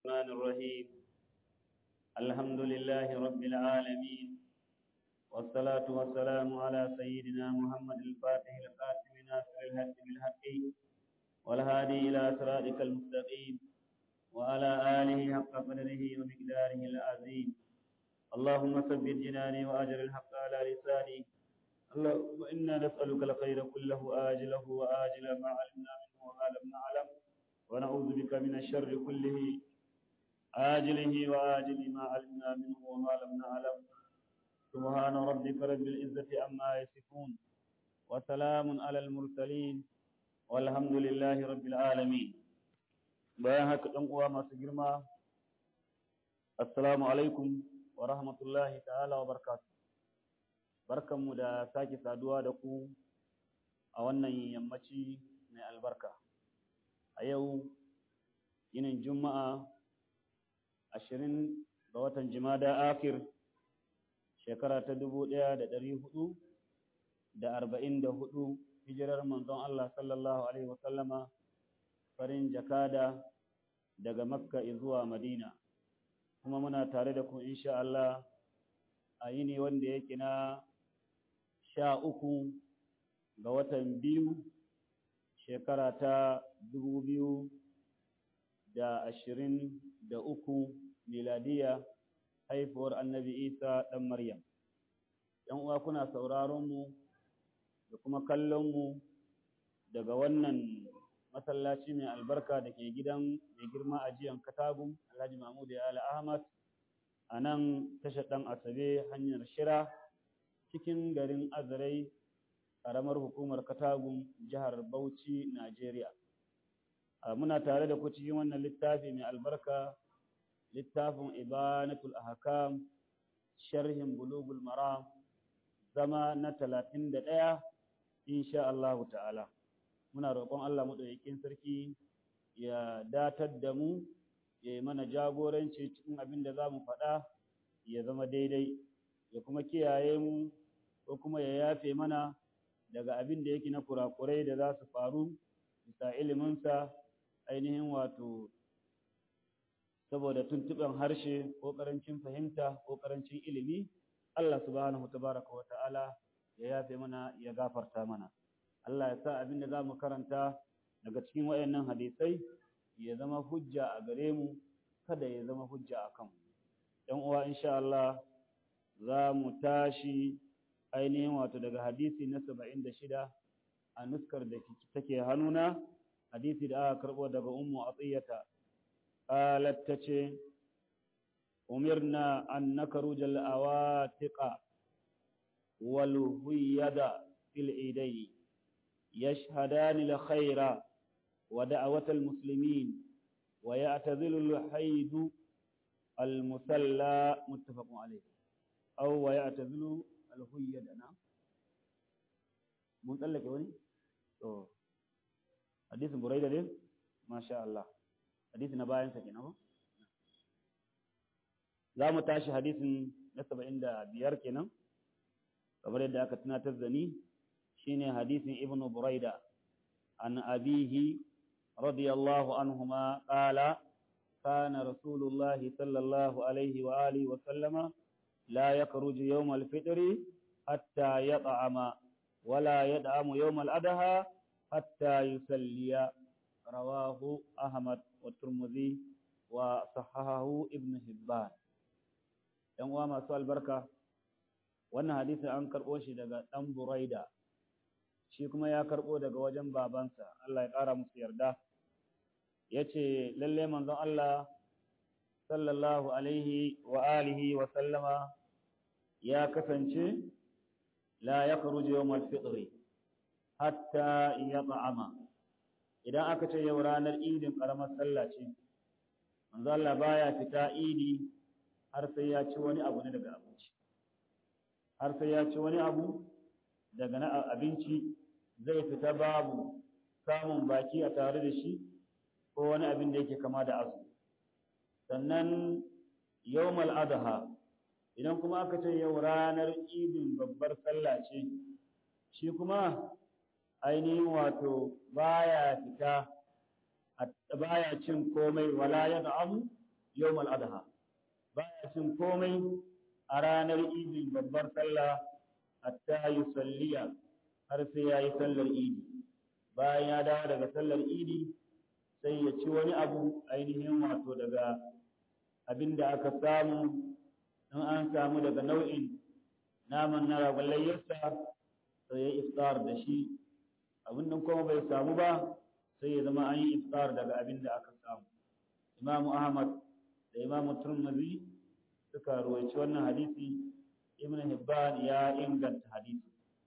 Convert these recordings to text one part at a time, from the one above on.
الرحمن الرحيم الحمد لله رب العالمين والصلاة والسلام على سيدنا محمد الفاتح القاسم ناصر الحق بالحق والهادي إلى صراطك المستقيم وعلى آله حق قدره ومقداره العظيم اللهم ثبت جناني وأجر الحق على لساني اللهم إنا نسألك الخير كله آجله وآجله ما علمنا منه وما لم نعلم ونعوذ بك من الشر كله آجله وآجله ما علمنا منه وما لم نعلم سبحان ربك رب العزة عما يصفون وسلام على المرسلين والحمد لله رب العالمين bayan haka ɗan uwa masu girma assalamu alaikum wa rahmatullahi ta'ala wa barakatuh barkanmu da sake saduwa da ku a wannan yammaci mai albarka a yau yinin juma'a ashirin ga watan jimada akir shekara ta dubu ɗaya da ɗari hudu da arba'in da hudu hijirar manzon Allah sallallahu alaihi wasallama farin jakada daga makka zuwa madina kuma muna tare da ku insha Allah a yini wanda yake na sha uku ga watan biyu shekara ta dubu biyu da ashirin da uku miladiya haifuwar annabi isa ɗan maryam ‘yan uwa kuna sauraron mu da kuma kallon mu daga wannan masallaci mai albarka da ke gidan mai girma a jiyan katagun alhaji mahmud ya ala ahmad a nan tashar ɗan asabe hanyar shira cikin garin azarai ƙaramar hukumar katagun jihar bauchi najeriya muna tare da ku cikin wannan littafi mai albarka littafin ibanatul ahkam sharhin bulugul maram zama na talatin da ɗaya insha Allahu ta'ala muna roƙon Allah maɗaukakin sarki ya datar da mu ya yi mana jagoranci cikin abin da za mu faɗa ya zama daidai ya kuma kiyaye mu ko kuma ya yafe mana daga abin da yake na kurakurai da za su faru bisa iliminsa ainihin wato saboda tuntuɓen harshe ko ƙarancin fahimta ko ƙarancin ilimi Allah subhanahu tabaraka wa ta'ala ya yafe mana ya gafarta mana Allah ya sa abin da za mu karanta daga cikin wayannan hadisai ya zama hujja a gare mu kada ya zama hujja a kanmu ɗan uwa insha Allah za mu tashi ainihin wato daga hadisi na saba'in da shida a nuskar da take hannuna hadisi da aka karɓo daga ummu atiyata qalat tace umirna an nakruja al-awatiqa wal huyada fil idai yashhadani al-khaira wa da'wat al-muslimin wa ya'tazilu al-hayd al-musalla muttafaqun alayh aw wa ya'tazilu al-huyada na mun tsallake wani to hadisin buraida ne masha Allah hadisi na bayan sa kenan za mu tashi hadisin na saba'in da biyar kenan kamar yadda aka tunatar da ni shine hadisin ibnu buraida an abihi radiyallahu anhuma qala kana rasulullahi sallallahu alaihi wa alihi wa sallama la yakhruju yawm al-fitri hatta yat'ama ولا يدعم يوم الأدهى حتى يسلي رواه أحمد والترمذي وصححه ابن حبان ‘yan uwa masu albarka wannan hadisi an karɓo shi daga ɗan buraida shi kuma ya karɓo daga wajen babansa Allah ya ƙara musu yarda ya ce lalle manzon Allah sallallahu alaihi wa alihi wa sallama ya kasance la ya karuji yau malfitri hatta ya ta'ama idan aka ce yau ranar idin ƙaramar sallah ce manzo Allah baya fita idi har sai ya ci wani abu ne daga abinci har sai ya ci wani abu daga na abinci zai fita babu samun baki a tare da shi ko wani abin da yake kama da azu sannan yawmal adha idan kuma aka ce yau ranar idin babbar sallah ce shi kuma ainihin wato baya fita baya cin komai wala ya da'amu yawmal adha baya cin komai a ranar idin babbar sallah hatta yusalliya har sai yayi sallar idi bayan ya dawo daga sallar idi sai ya ci wani abu ainihin wato daga abin da aka samu in an samu daga nau'in naman na ragon layyarsa sai ya iftar da shi abin nan kuma bai samu ba sai ya zama an yi iftar daga abin da aka samu imamu ahmad da imamu turmuzi suka ruwaici wannan hadisi ibn hibban ya inganta hadisi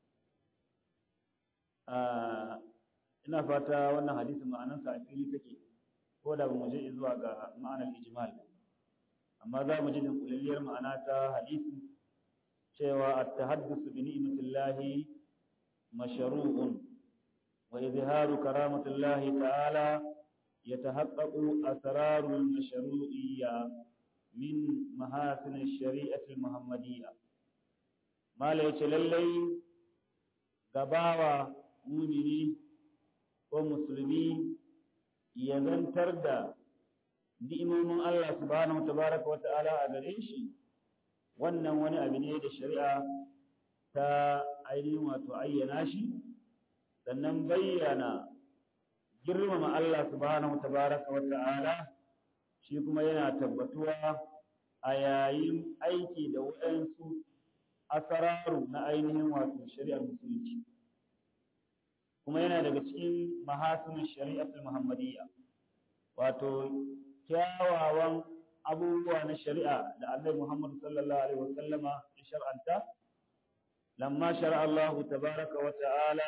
ina fata wannan hadisi ma'anarsa a fili take ko da ba mu je zuwa ga ma'anar ijmal amma za mu ji dinkulalliyar ma'ana ta hadisi cewa at-tahaddusu bi ni'matillahi mashru'un wa izharu karamatillahi ta'ala yatahaqqaqu asrarul mashru'iyya min mahasin ash-shari'ati al-muhammadiyya mala yace lallai gabawa mumini ko musulmi ya zantar da ni'imomin Allah subhanahu tabaraka wa ta'ala a gare shi wannan wani abu ne da shari'a ta ainihin wato ayyana shi sannan bayyana girmama Allah subhanahu tabaraka wa ta'ala shi kuma yana tabbatuwa a yayin aiki da waɗansu asararu na ainihin wato shari'ar musulunci kuma yana daga cikin mahasinin shari'atul muhammadiyya wato kyawawan abubuwa na shari'a da Annabi Muhammad sallallahu alaihi wasallama ya shar'anta lamma shar'a Allah tabaraka wa ta'ala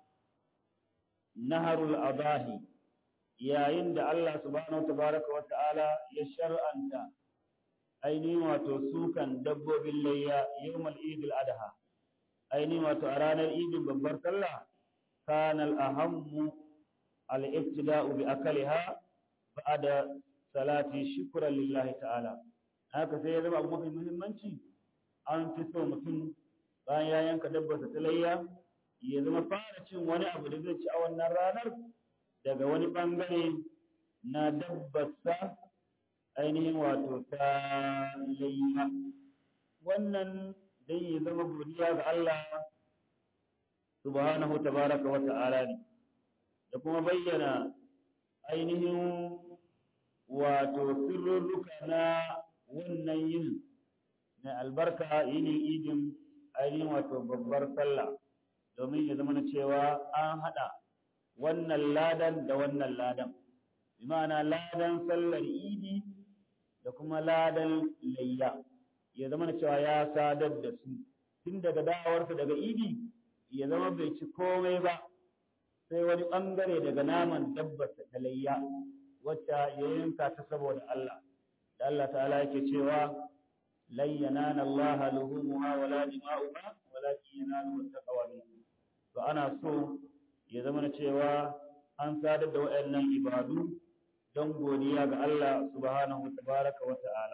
naharul adahi yayin da Allah subhanahu tabaraka wa ta'ala ya shar'anta ainihin wato sukan dabbobin layya yawmal idil adha ainihin wato a ranar idin babbar sallah kana al-ahammu al-ibtida'u bi akaliha ba'da salati shukran lillahi ta'ala haka sai ya zama abu mafi muhimmanci an fi so mutum bayan ya yanka dabbarsa ta layya ya zama fara cin wani abu da zai ci a wannan ranar daga wani bangare na dabbarsa ainihin wato ta layya wannan dai ya zama godiya ga Allah subhanahu tabaraka wa ta'ala ne da kuma bayyana ainihin wato sirrurruka na wannan yin na albarka yinin idin ainihin wato babbar sallah domin ya zama na cewa an haɗa wannan ladan da wannan ladan bi ma'ana ladan sallar idi da kuma ladan layya ya zama na cewa ya sadar da su tun daga da'awarsa daga idi ya zama bai ci komai ba sai wani ɓangare daga naman dabbarsa ta layya wacce ya yanka ta saboda Allah da Allah ta'ala yake cewa lan yanana Allah luhumuha wala dima'uha walakin yanalu taqwa minkum to ana so ya zama na cewa an sadar da waɗannan ibadu don godiya ga Allah subhanahu tabaraka wa ta'ala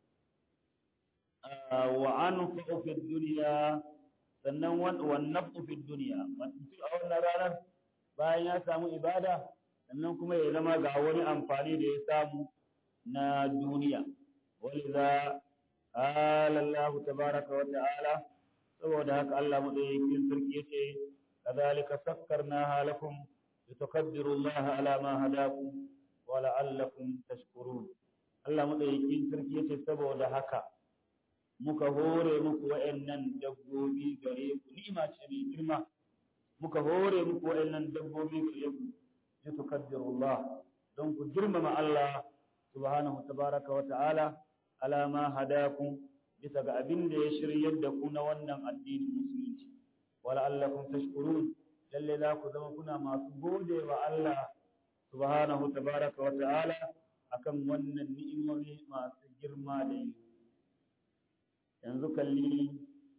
wa anfa'u fi dunya sannan wan naf'u fi dunya mutum a wannan ranar bayan ya samu ibada sannan kuma ya zama ga wani amfani da ya samu na duniya waliza qala Allah tabaraka wa ta'ala saboda haka Allah madaukakin sarki yace kadhalika sakkarnaha lakum litukabbiru Allah ala ma hadakum wa la'allakum tashkurun Allah madaukakin sarki yace saboda haka muka hore muku wa'annan dabbobi gare ku ni'ima ce mai girma muka hore muku wa'annan dabbobi gare ku litukabbiru Allah don ku girmama Allah subhanahu tabaraka wa ta'ala ala ma hadakum bisa ga abin da ya shiryar da ku na wannan addinin musulunci wala allakum tashkurun lalle za ku zama kuna masu gode wa Allah subhanahu tabaraka wa ta'ala akan wannan ni'imomi masu girma da yi yanzu kalli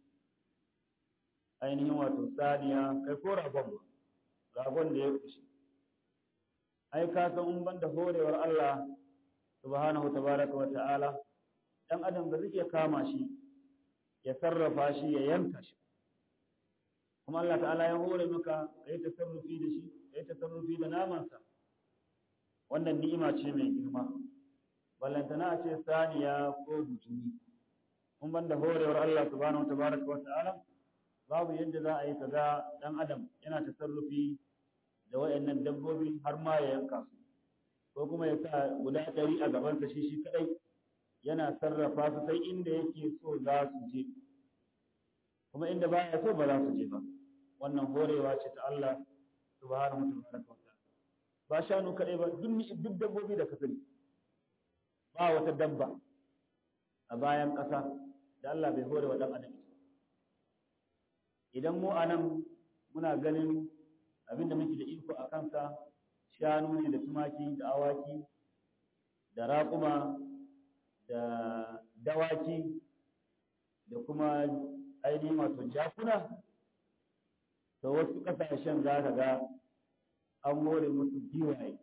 ainihin wato saniya kai ko ragon ragon da ya kushe ai ka san in banda horewar Allah subhanahu tabaraka wa ta'ala dan adam ba zai iya kama shi ya sarrafa shi ya yanka shi kuma Allah ta'ala ya hore maka kai tasarrufi da shi kai tasarrufi da namansa wannan ni'ima ce mai girma ballantana a ce saniya ko butumi kun ban da horewar Allah subhanahu wa tabaraka wa ta'ala babu yadda za a yi kaga dan adam yana tasarrufi da wayannan dabbobi har ma ya yanka su ko kuma ya sa guda ɗari a gabansa shi shi kadai yana sarrafa su sai inda yake so za su je kuma inda baya so ba za su je ba wannan horewa ce ta Allah subhanahu wa ta'ala ba shanu kadai ba duk duk dabbobi da ka sani ba wata dabba a bayan ƙasa da Allah bai hore wa dan adam idan mu anan muna ganin abinda muke da iko a kansa shanu ne da tumaki da awaki da raƙuma da dawaki da kuma ainihin wato jakuna to wasu ƙasashen za ka ga an more musu giwaye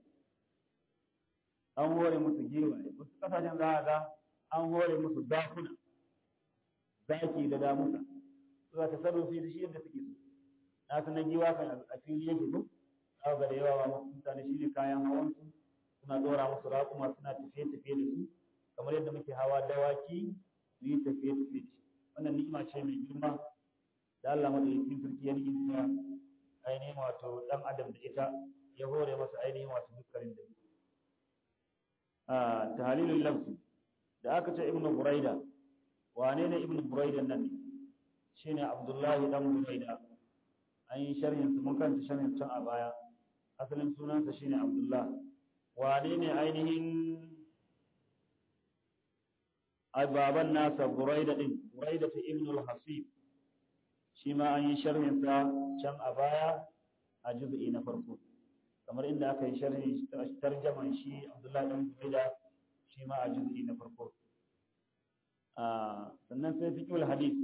an hore musu giwaye wasu ƙasashen za ka ga an hore musu zakuna zaki da damusa su za ta sarrafa da shi yadda suke so na san giwa kan a fili yake ko za ga da yawa ma mutane shi ne kayan hawan su suna dora musu raƙuma suna tafiye tafiye da su kamar yadda muke hawa dawaki su yi tafiye tafiye da shi wannan ni'ima ce mai girma da Allah madaukakin sarki ya ni'imta ainihin wato dan adam da ita ya hore masa ainihin wato dukkanin da a tahlilul lafzi da aka ce ibnu buraida wane ne ibnu buraida nan shine abdullahi dan buraida an yi sharhin su mun kanta sharhin can a baya asalin sunansa shine abdullah wane ne ainihin baban nasa buraida din buraida ta ibnu al-hasib shi ma an yi sharhin sa can a baya a juz'i na farko kamar inda aka yi sharhi tarjaman shi abdullahi dan buraida shi ma a juz'i na farko sannan sai fiqhul hadith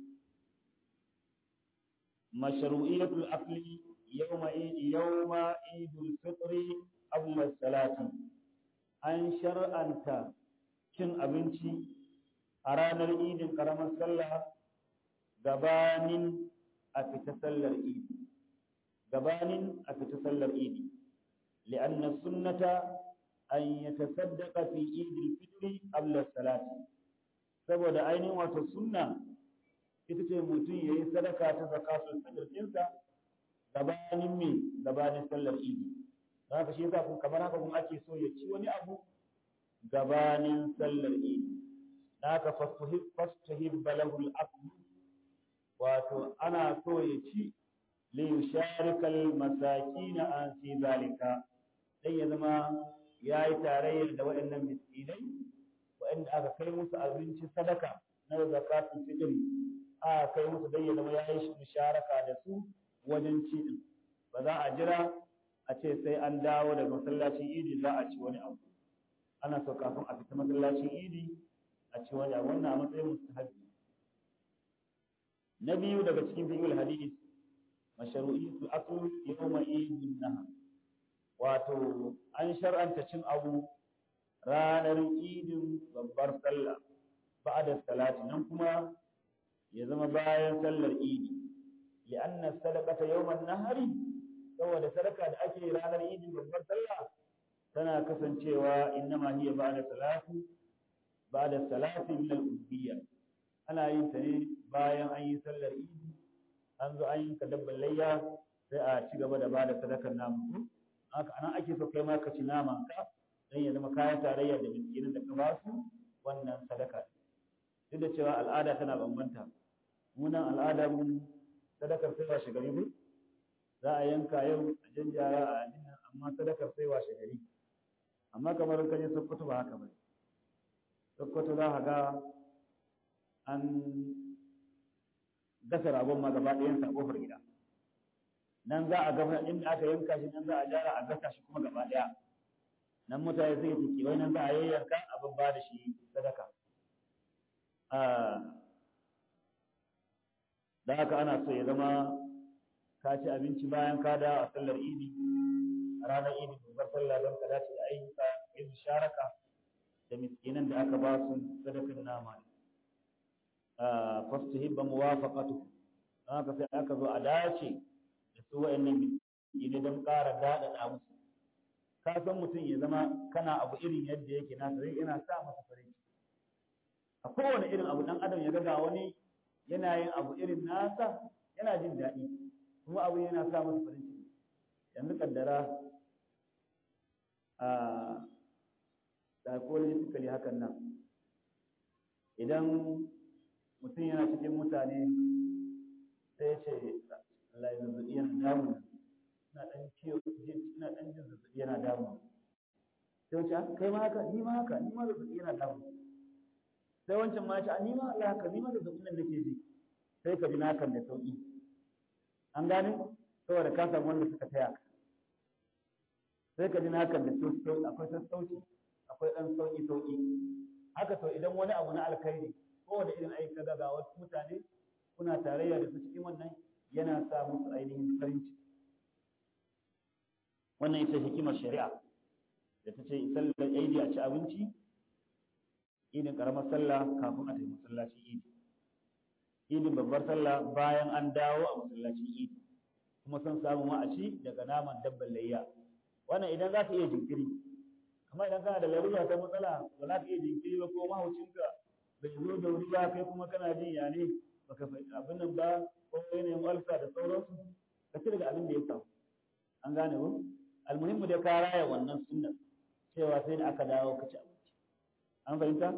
mashru'iyatul akli yawma yawma idul fitri qabla salati an shar'anta cin abinci a ranar idin karamar sallah gabanin a fita sallar idi gabanin a fita sallar idi li'anna sunnata an yatasaddaqa fi idil fitri qabla salati saboda ainihin wato sunna ita ce mutum ya yi sadaka ta zakatul fitr ɗinsa gabanin me gabanin sallar idi don haka shi yasa kun kamar haka kun ake so ya ci wani abu gabanin sallar idi don haka fastahib balahul aklu wato ana so ya ci li yusharikal masakina an fi zalika dan ya zama yayi tarayyar da waɗannan miskinai waɗanda aka kai musu abinci sadaka na zakatul fitr aka kai musu dan ya zama yayi musharaka da su wajen ci din ba za a jira a ce sai an dawo daga masallacin idi za a ci wani abu ana so kafin a fita masallacin idi a ci wani abu wannan a matsayin mustahabi na biyu daga cikin fiqhul hadith mashru'iyatu akl yawma idin naha wato an shar'anta cin abu ranar idin babbar sallah ba'da salati nan kuma ya zama bayan sallar idi li'anna sadaqata yawman nahari saboda sadaka da ake ranar idin babbar sallah tana kasancewa innama hiya ba'da salati ba'da salati min al-ubudiyya ana yin ta ne bayan an yi sallar idi an zo an yi dabban layya sai a ci gaba da bada sadakar namu haka anan ake so kai ma ka ci naman ka dan ya zama kayan tarayya da miskinin da ka ba su wannan sadaka duk da cewa al'ada tana bambanta munan al'ada mun sadakar sai washe gari ne za a yanka yau a janjara a adina amma sadakar sai washe gari amma kamar ka je sokoto ba haka ba sokoto za ka ga an gasa ragon ma gaba ɗayan sa kofar gida nan za a gaba inda aka yanka shi nan za a jara a gasa shi kuma gaba ɗaya nan mutane zai ciki wai nan za a yayyanka a babba da shi sadaka da haka ana so ya zama ka ci abinci bayan ka da a sallar idi a ranar idi babbar sallah don ka dace da ayyuka yin sharaka da miskinan da aka ba su sadakan nama fastahibba muwafaqatu don haka sai aka zo a dace da su wa'annan miskinai don ƙara daɗaɗa musu ka san mutum ya zama kana abu irin yadda yake nasa zai yana sa masa farin ciki a kowane irin abu dan adam ya ga wani yana yin abu irin nasa yana jin daɗi kuma abu yana sa masa farin ciki yanzu kaddara a psychologically hakan nan idan mutum yana cikin mutane sai ce Allah ya zazzabi yana damu ina dan ciwo ina dan jin zazzabi yana damu sai wace kai ma haka ni ma haka ni ma zazzabi yana damu sai wancan ma ce ni ma Allah haka ni ma zazzabin nan nake ji sai ka ji nakan da sauki an gane saboda ka samu wanda suka taya ka sai ka ji nakan da sauki akwai sassauci akwai dan sauki sauki haka to idan wani abu na alkhairi kowane irin aiki kaga ga wasu mutane kuna tarayya da su cikin wannan yana sa musu ainihin farin ciki wannan ita hikimar shari'a da ta ce sallar aidi a ci abinci idin karamar sallah kafin a tafi masallacin idi idin babbar sallah bayan an dawo a masallacin idi kuma son samu ma a ci daga naman dabban layya wannan idan za ka iya jinkiri amma idan kana da larura ta matsala ba za ka iya jinkiri ba ko mahaucinka bai zo da wuri ba kai kuma kana jin ya ne baka abin nan ba ko yanayin walsa da sauransu ka ci daga abin da ya samu an gane ko almuhimmu dai ka raya wannan sunnan cewa sai da aka dawo ka ci abinci an fahimta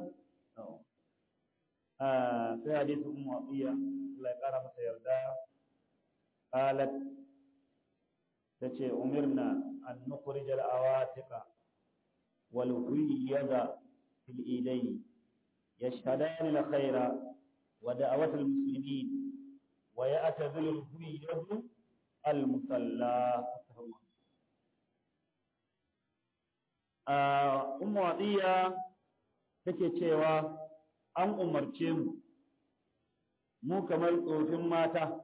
sai hadisi ummu abiya Allah ya kara masa yarda qalat tace umirna an nukhrij al awatiqa wal huyyada fil idayn yashhadan al khaira wa da'awat al muslimin wa ya'tazil al huyyadu al musalla ummu abiya take cewa an umarce mu mu kamar tsofin mata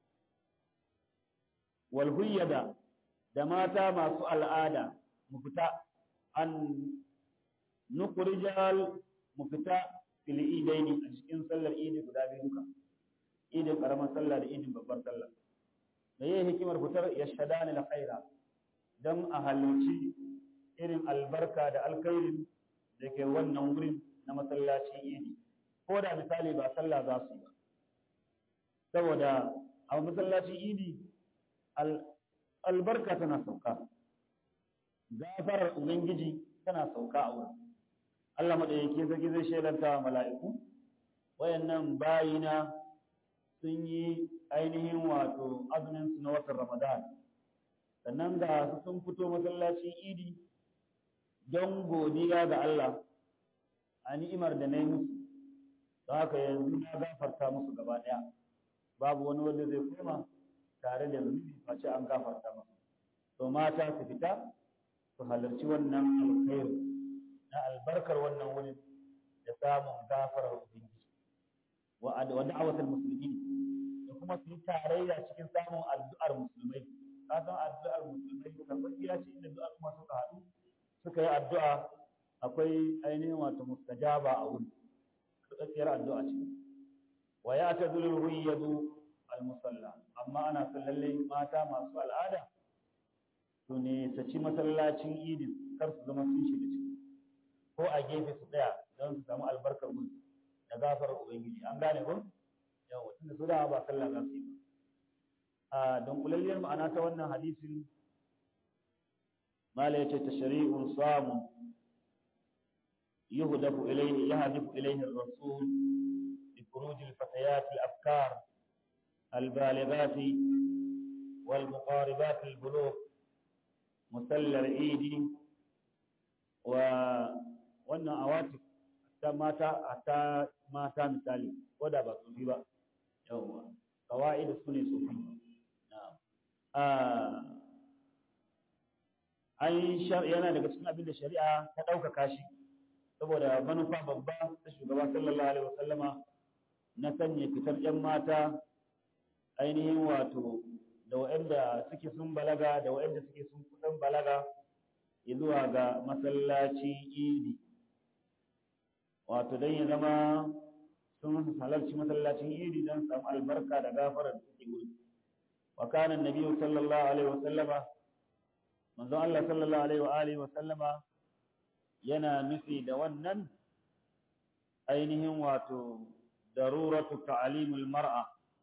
walhuyyada da mata masu al'ada mu fita an nukurijal mu fita fil idaini a cikin sallar idi guda biyu duka idin karamar sallah da idin babbar sallah da yayi hikimar fitar yashhadani la khaira dan a halarci irin albarka da alkhairin da ke wannan wurin na masallacin idi ko da misali ba sallah za su yi ba saboda a masallacin idi albarka tana sauka gafarar ubangiji tana sauka a wurin Allah maɗayyaki sarki zai shaidanta wa mala'iku wayannan bayina sun yi ainihin wato azumin su na watan ramadan sannan da su sun fito masallacin idi don godiya ga Allah a ni'imar da na yi musu don haka yanzu na gafarta musu gaba ɗaya babu wani wanda zai koma tare da zunubi face an gafarta musu to mata su fita su halarci wannan alkhairu na albarkar wannan wurin da samun gafarar ubangiji wa da'awatul muslimin da kuma su yi tarayya cikin samun addu'ar musulmai ka san addu'ar musulmai karɓaɓɓiya ce inda duk al'umma suka haɗu suka yi addu'a akwai ainihin wato mustajaba a wuri karɓaɓɓiyar addu'a ce wa ya ta zulul huyyadu al-musalla amma ana son lallai mata masu al'ada su ne saci masallacin idin kar su zama sun shiga ciki ko a gefe su tsaya don su samu albarkar gudu da gafarar ubangiji an gane ko yawa tunda su da ba sallah za su yi ba a dunkulalliyar ma'ana ta wannan hadisin mala yace tashri'un samu yuhdafu ilayhi yahdifu ilayhi ar-rasul bi khuruj al-fatayat al-afkar al-balighat والمقاربات البلوغ مسلى العيد و wannan awatif ta mata ta mata misali ko da ba tsufi ba yawwa kawai su ne tsufi an yana daga cikin abin da shari'a ta ɗaukaka shi saboda manufa babba ta shugaba sallallahu alaihi wasallama na sanya fitar yan mata ainihin wato da waɗanda suke sun balaga da waɗanda suke sun kusan balaga zuwa ga masallaci idi wato don ya zama sun halarci masallacin idi don samu albarka da gafarar da suke wuri wa kana nabi sallallahu alaihi wasallama manzon Allah sallallahu alaihi wa alihi wa sallama yana nufi da wannan ainihin wato daruratu ta'limul mar'a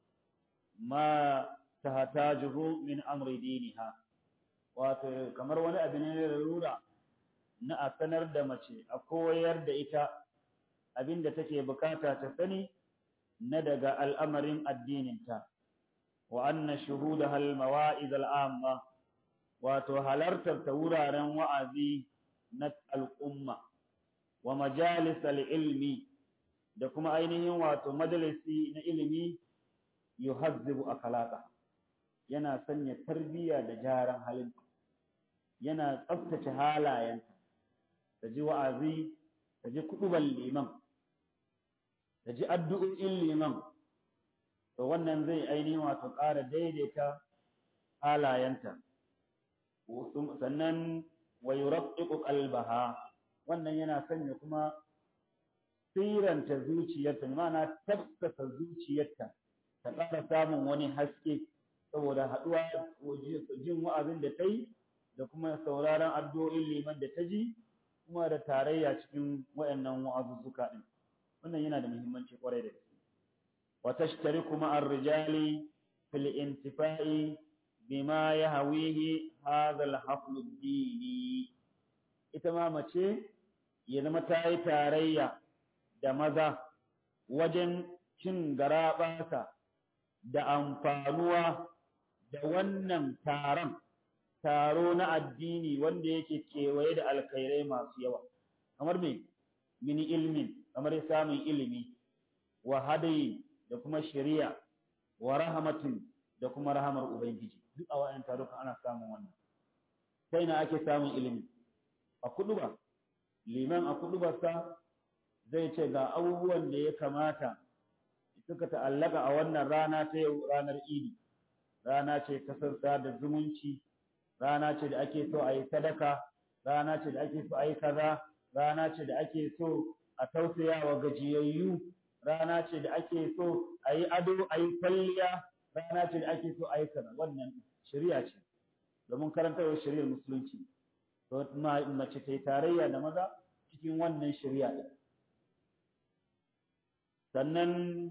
ma tahtajuhu min amri diniha wato kamar wani abu ne da rura na a sanar da mace a koyar da ita abinda take bukata ta sani na daga al'amarin addininta wa anna shuhudaha al-mawa'iz al-amma wato halartar ta wuraren wa'azi na al'umma wa majalis al-ilmi da kuma ainihin wato majalisi na ilimi yuhazzibu akhlaqa yana sanya tarbiyya da jaran halin yana tsaftace halayenta ta ji wa'azi ta ji kuduban liman ta ji addu'o'in liman to wannan zai ainihin wato ƙara daidaita halayenta sannan wa yuraqqiqu qalbaha wannan yana sanya kuma siranta zuciyarta ma'ana tafsasa zuciyarta ta ƙara samun wani haske saboda haɗuwa jin wa'azin da ta yi da kuma sauraron addu'o'in liman da ta ji kuma da tarayya cikin waɗannan wa'azuzzuka ɗin wannan yana da muhimmanci ƙwarai da gaske wa tashtariku ma'ar rijali fil intifa'i bima yahwihi hadha al-hafl ad-dini ita ma mace ya zama ta yi tarayya da maza wajen cin garaɓasa da amfanuwa da wannan taron taro na addini wanda yake kewaye da alkhairai masu yawa kamar me mini ilmin kamar samun ilimi wa hadayi da kuma shari'a wa rahmatin da kuma rahamar ubangiji duk a wayan taruka ana samun wannan sai na ake samun ilimi a kuduba liman a kudubarsa zai ce ga abubuwan da ya kamata suka ta'allaka a wannan rana ta yau ranar idi rana ce ta sassa da zumunci rana ce da ake so a yi sadaka rana ce da ake so a yi kaza rana ce da ake so a tausaya wa gajiyayyu rana ce da ake so a yi ado a yi kwalliya rana ce da ake so a yi kaza wannan shari'a ce domin karantarwar shari'ar musulunci to mace ta yi tarayya da maza cikin wannan shari'a ɗin sannan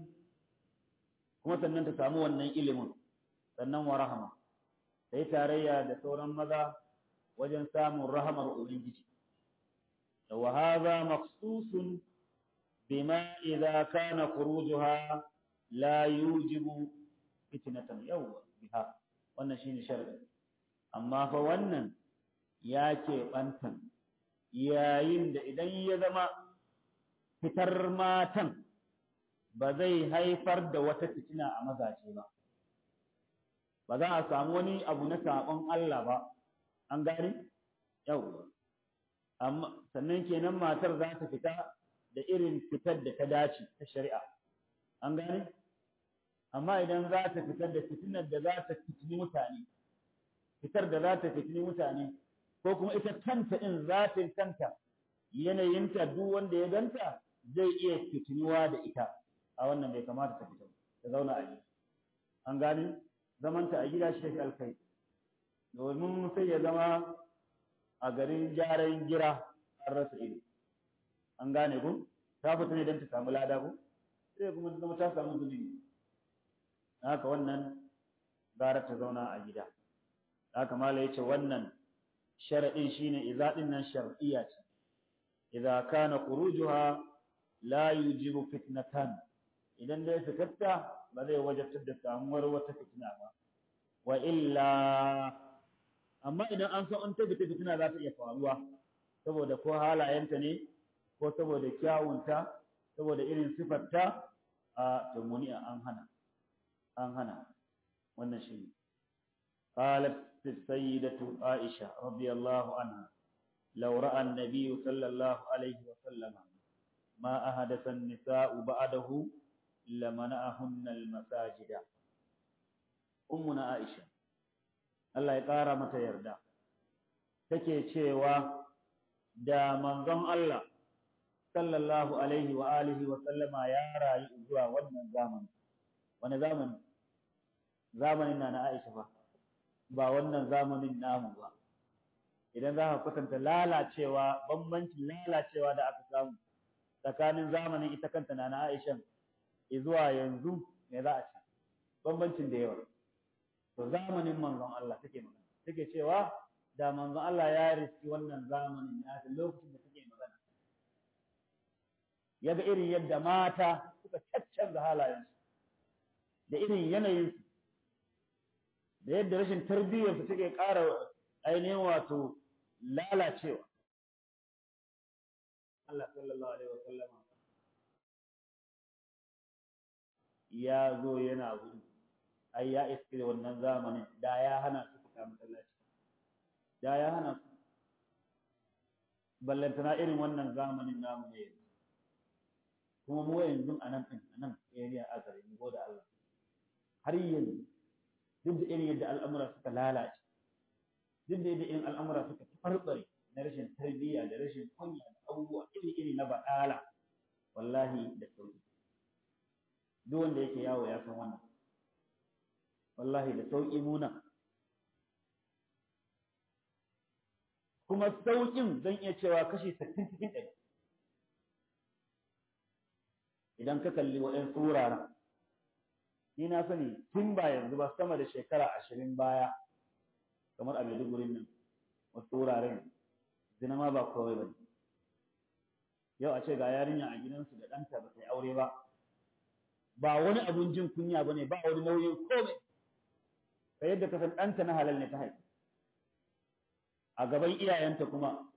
kuma sannan ta samu wannan ilimin sannan wa rahama ta yi tarayya da sauran maza wajen samun rahamar ubangiji da wa hadha maqsusun bima idza kana khurujuha la yujibu fitnatan yawwa biha wannan shine sharadi amma fa wannan ya ke bantan yayin da idan ya zama fitar matan ba zai haifar da wata fitina a mazaje ba ba za a samu wani abu na saɓon Allah ba an gani yau amma sannan kenan matar za ta fita da irin fitar da ta dace ta shari'a an gani amma idan za ta fitar da fitinar da za ta fitini mutane fitar da za ta fitini mutane ko kuma ita kanta in zatin kanta yanayinta duk wanda ya ganta zai iya fitiniwa da ita a wannan bai kamata ta fita ta zauna a gida an gani zamanta a gida shi alkai domin sai ya zama a garin gyaran gira an rasa ido an gane ku ta fita ne don ta samu lada ku sai kuma ta zama ta samu zunubi haka wannan gara ta zauna a gida haka mala yace wannan sharadin shine idza din nan shar'iyya ce idza kana khurujuha la yujibu fitnatan idan dai fitarta ba zai wajabtar da samuwar wata fitina ba wa illa amma idan an san an tabbata fitina za ta iya faruwa saboda ko halayenta ne ko saboda kyawunta saboda irin sifarta a tumuni an hana an hana wannan shi ne قالت السيدة عائشة رضي الله عنها لو رأى النبي صلى الله عليه وسلم ما أحدث النساء بعده لمنعهن المساجد أمنا عائشة الله يقارى متى يرضى take cewa da manzon Allah sallallahu alaihi wa alihi wa sallama ya rayu zuwa wannan zamani wani zamani zamanin na na Aisha ba ba wannan zamanin namu ba idan za ka kwatanta lalacewa bambancin lalacewa da aka samu tsakanin zamanin ita kanta na na Aisha zuwa yanzu me za a ce bambancin da yawa to zamanin manzon Allah take magana take cewa da manzon Allah ya riski wannan zamanin ya da lokacin da take magana yaga irin yadda mata suka caccanza halayensu da irin yanayinsu da yadda rashin tarbiyyarsu take ƙara ainihin wato lalacewa Allah sallallahu alaihi wa sallama ya zo yana gudu ai ya iske wannan zamanin da ya hana su fita masallaci da ya hana su ballantana irin wannan zamanin namu ne yanzu kuma mu yanzu a nan ɗin a nan area a gare mu da Allah har yanzu duk da irin yadda al'amura suka lalace duk da yadda irin al'amura suka farbare na rashin tarbiyya da rashin kunya da abubuwa iri-iri na baɗala wallahi da sauki duk wanda yake yawo ya san wannan wallahi da sauki muna kuma sauƙin zan iya cewa kashi sittin cikin ɗari idan ka kalli waɗansu wuraren ni na sani tun ba yanzu ba sama da shekara ashirin baya kamar a Maiduguri nan wasu wuraren zina ma ba kawai ba yau a ce ga yarinya a gidansu da ɗanta ba ta yi aure ba ba wani abun jin kunya ba ne ba wani nauyin komai ka yadda ka san ɗanta na halal ne ta haifi a gaban iyayenta kuma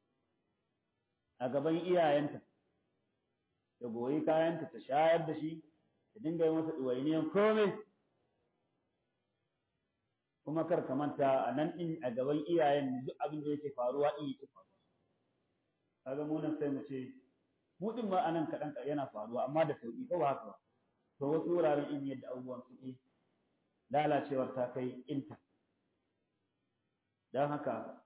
a gaban iyayenta ta goyi kayanta ta shayar da shi ta dinga yi masa ɗuwainiyan komai kuma kar ka manta a nan ɗin a gaban iyayen duk abin da yake faruwa in yake faruwa kaga mu nan sai mu ce mu din ma anan kaɗan yana faruwa amma da sauƙi ko ba haka ba to wasu wuraren in yadda abubuwan suke lalacewar ta kai inta don haka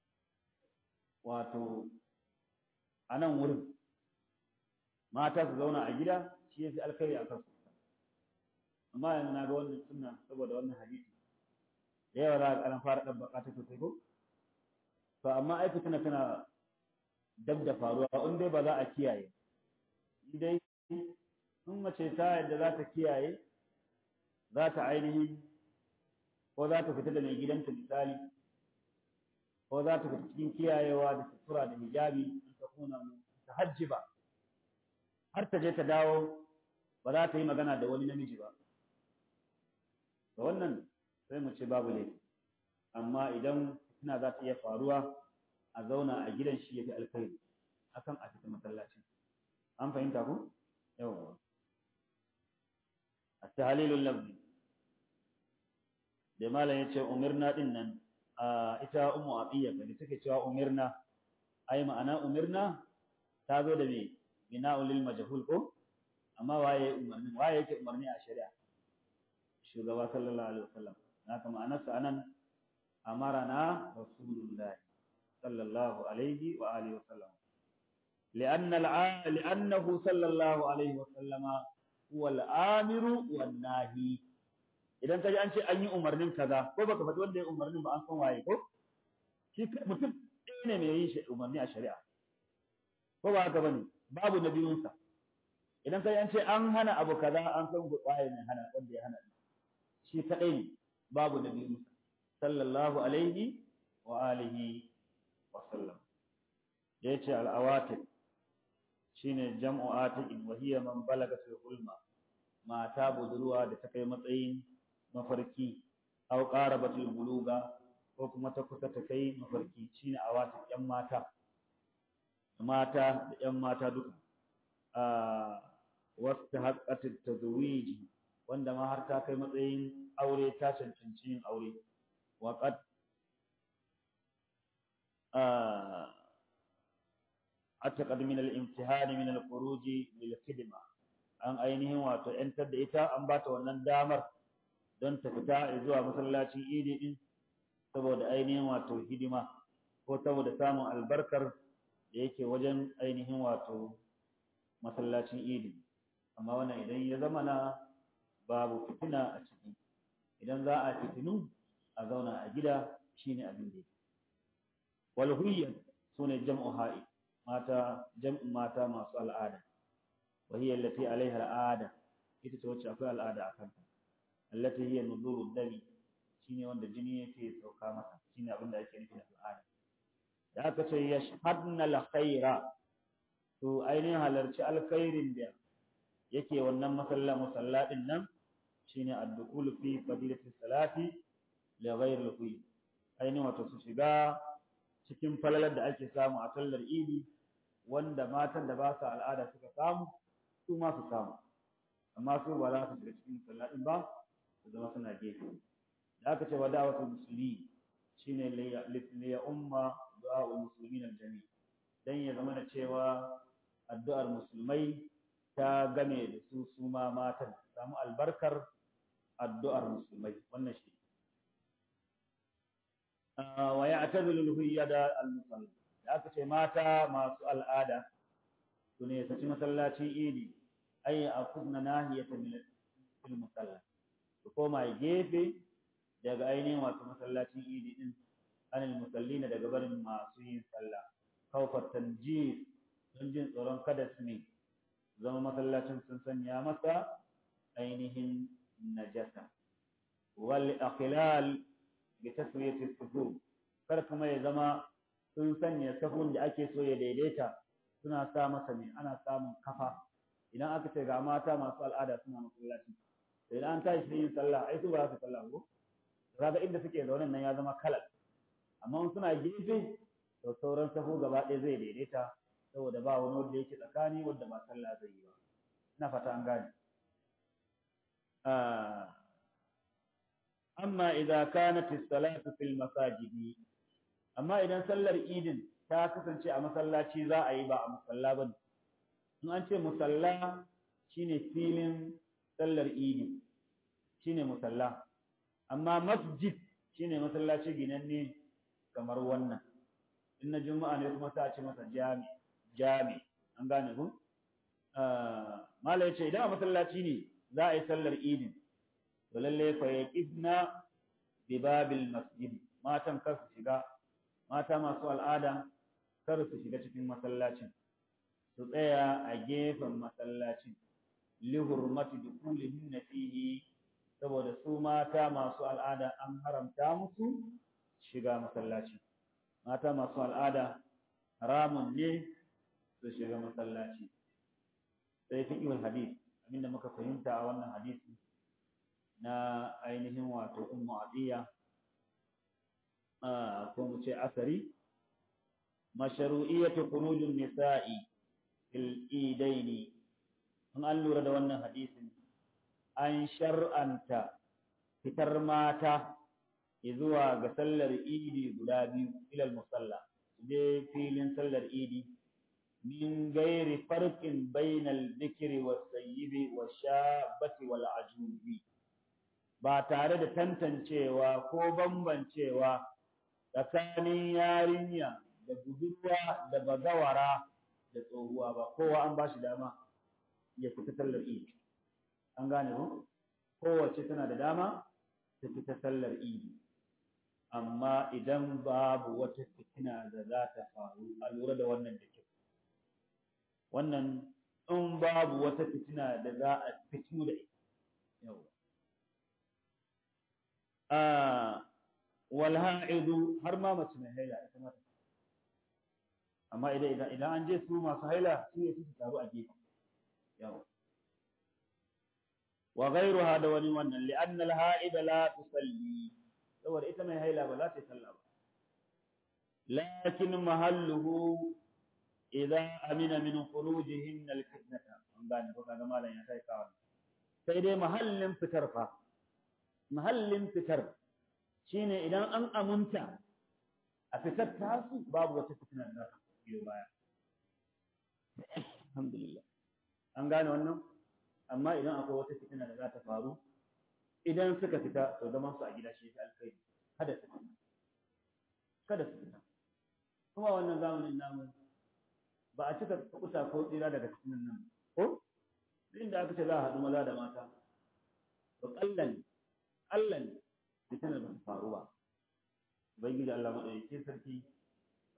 wato a nan wurin mata su zauna a gida shi ya fi alkhairi a kansu amma yanzu na ga wannan sunna saboda wannan hadisi da yawa za a ƙaran fara ɗan baka ta sosai ko to amma ai fitina tana dab da faruwa in dai ba za a kiyaye in dai in mace ta yadda za ta kiyaye za ta ainihin ko za ta fita da mai gidanta misali ko za ta fita cikin kiyayewa da sutura da hijabi in ta kuna ta hajji ba har ta je ta dawo ba za ta yi magana da wani namiji ba da wannan sai mu ce babu laifi amma idan fitina za ta iya faruwa a zauna a gidan shi ya fi alkhairi akan a fita masallacin an fahimta ku yawwa التهليل اللفظي da malam ya ce umirna din nan a ita ummu abiya da take cewa umirna ai ma'ana umirna ta zo da me bina'ul lil majhul ko amma waye umarni waye yake umarni a shari'a shugaba sallallahu alaihi wasallam haka ma'anarsa anan amarana rasulullah sallallahu alaihi wa alihi wasallam لأن الع... لأنه صلى الله عليه وسلم هو الآمر والناهي idan ka ji an ce an yi umarnin kaza ko baka faɗi wanda ya umarnin ba an san waye ko shi mutum ɗaya ne mai yin umarni a shari'a ko ba haka bane babu na biyunsa idan ka ji an ce an hana abu kaza an san waye ne hana wanda ya hana shi kaɗai ne babu na biyunsa sallallahu alaihi wa alihi wa sallam da yace al-awatik shine jam'u atiqin wa hiya man balaga fil hulma mata budurwa da ta kai matsayin mafarki aw qarabatul buluga ko kuma ta kusa ta kai mafarki shine awatik yan mata mata da yan mata duka a wasta haqqat tazwij wanda ma har ta kai matsayin aure ta cancanci yin aure wa qad أعتقد من الامتحان من الخروج للخدمة an ainihin wato ‘yantar da ita an ba ta wannan damar don ta fita zuwa masallacin idi din saboda ainihin wato hidima ko saboda samun albarkar da yake wajen ainihin wato masallacin idi amma wannan idan ya zama na babu fitina a ciki idan za a fitinu a zauna a gida shine abin da yake wal huyyan sune jam'u ha'i mata jam'u mata masu al'ada wa hiya allati alaiha al'ada ita ce wacce akwai al'ada akan ta allati hiya nuzuru dami shine wanda jini yake sauka masa shine abin da ake nufi da al'ada da aka ce yashhadna al-khaira to ainihin halarci alkhairin da yake wannan masalla musalla din nan shine ad-dukhul fi fadilati salati li ghayri al ainihin wato su shiga cikin falalar da ake samu a sallar idi wanda matan da ba su al'ada suka samu su ma su samu amma su ba za su shiga cikin sallah din ba su zama suna gefe da aka ce wa da'watul musulmi shine li ya umma du'a'ul muslimin al-jami dan ya zama da cewa addu'ar musulmai ta game da su su ma matan samu albarkar addu'ar musulmai wannan shi wa ya'tadilu al-huyyada al-musalla da aka ce mata masu al'ada su ne saci masallacin idi ay akudna nahiyatan min musalla su koma gefe daga ainihin wato masallacin idi din anil musallina daga barin masu yin sallah kawfar tanjis don jin tsoron kada su ne zama masallacin sun sanya masa ainihin najasa wal aqlal bi taswiyati sufur kar kuma ya zama sun sanya safun da ake so ya daidaita suna sa masa ne ana samun kafa idan aka ce ga mata masu al'ada suna masallaci idan an tashi yin sallah ai su ba su sallah ko kaga inda suke zaune nan ya zama kalal amma suna gefe to sauran safu gaba ɗaya zai daidaita saboda ba wani wanda yake tsakani wanda ba sallah zai yi ba ina fata an gane amma idza kanat as-salatu fil masajidi amma idan sallar idin ta kasance a masallaci za a yi ba a musalla ba in an ce musalla shine filin sallar idi shine musalla amma masjid shine masallaci ginanne kamar wannan in na juma'a ne kuma ta ce masa jami jami an gane ku mala yace idan a masallaci ne za a yi sallar idin to lalle fa yaqifna bi babil masjid matan kar su shiga mata masu al'ada kar su shiga cikin masallacin su tsaya a gefen masallacin li hurmati dukulihin fihi saboda su mata masu al'ada an haramta musu shiga masallaci mata masu al'ada haramun ne su shiga masallaci sai fiqhul hadith abinda muka fahimta a wannan hadisi na ainihin wato ummu adiya ko mu ce asari mashru'iyyatu khurujun nisa'i fil idaini in an lura da wannan hadisin an shar'anta fitar mata zuwa ga sallar idi guda biyu ilal musalla je filin sallar idi min gairi farqin bainal dhikri was sayyibi was shabati wal ajubi ba tare da tantancewa ko bambancewa tsakanin yarinya da budurwa da bazawara da tsohuwa ba kowa an ba shi dama ya fita sallar idi an gane ko kowace tana da dama ta fita sallar idi amma idan babu wata fitina da za ta faru a lura da wannan da kyau wannan in babu wata fitina da za a fitinu da ita yau wal ha'idu har ma mace mai haila ita ma amma idan idan idan an je su masu haila su ne su taru a gefe yau wa ghayruha da wani wannan li anna al ha'ida la tusalli saboda ita mai haila ba za ta yi sallah ba lakin mahalluhu idza amina min khurujihin al fitnata an gane ko kaga malam ya sai kawo sai dai mahallin fitar fa mahallin fitar shine idan an amunta a fitar tasu babu wata fitina da za ta biyo baya alhamdulillah an gane wannan amma idan akwai wata fitina da za ta faru idan suka fita to zaman su a gida shi ta alkhairi kada su fita kada su fita kuma wannan zamanin namu ba a cika kusa ko tsira daga cikin nan ko inda aka ce za a haɗu maza da mata to kallan kallan fitinar ba ta faru ba ubangiji Allah madaukakin sarki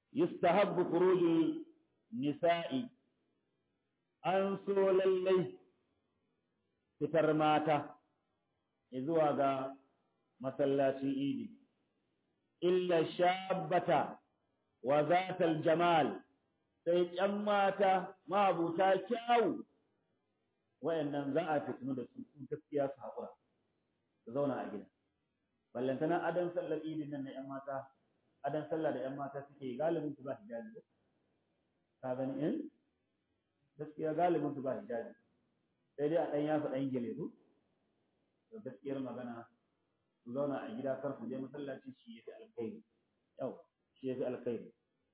yustahabbu khurujul nisa'i an so lallai fitar mata zuwa ga masallacin idi illa shabbata wa zatal jamal sai ƴan mata mabuta kyawu wayannan za a fitinu da su gaskiya su haƙura su zauna a gida ballantana adan sallar idin nan na ƴan mata adan sallah da ƴan mata suke galibin su ba hijabi ka gani in gaskiya galibin su ba hijabi sai dai a ɗan yafa ɗan gele su to gaskiyar magana su zauna a gida kar su je masallaci shi yafi alkhairi yau shi yafi alkhairi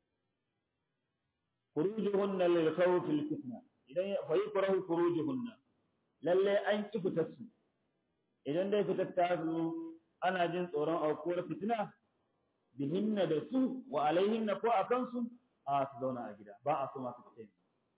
khurujuhunna lil khawf al fitna idan fa yukrahu khurujuhunna lalle an ki fitar su idan dai fitar ta zo ana jin tsoron aukuwar fitina bihinna da su wa alaihinna ko akan su a su zauna a gida ba a so masu fita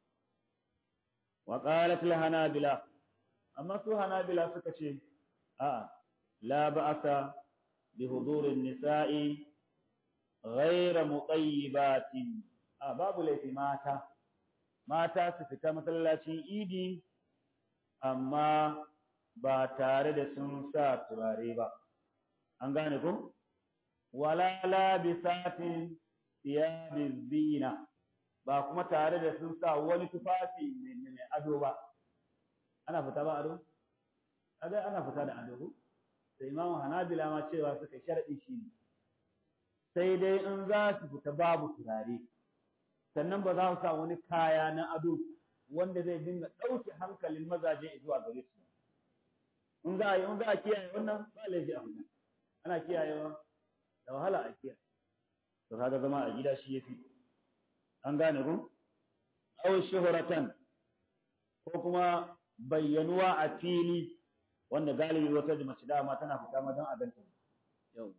wa qalat al hanabila amma su hanabila suka ce a'a la ba'asa bi hudurin nisa'i ghayra muqayyibatin a babu laifi mata mata su fita masallacin idi amma ba tare da sun sa turare ba an gane ku wala labisatin thiyabiz zina ba kuma tare da sun sa wani tufafi mai ado ba ana fita ba ado kaga ana fita da ado sai imamu hanabila ma cewa suka sharadi shi ne sai dai in za su fita babu turare sannan ba za su sa wani kaya na ado wanda zai dinga ɗauke hankalin mazaje zuwa gare su in za a yi in za a kiyaye wannan ba laifi a fita ana kiyayewa da wahala a kiyaye to kaga zama a gida shi yafi an gane ku aw shuhratan ko kuma bayyanuwa a fili wanda galibi wata mace dama tana fita ma don a ganta yau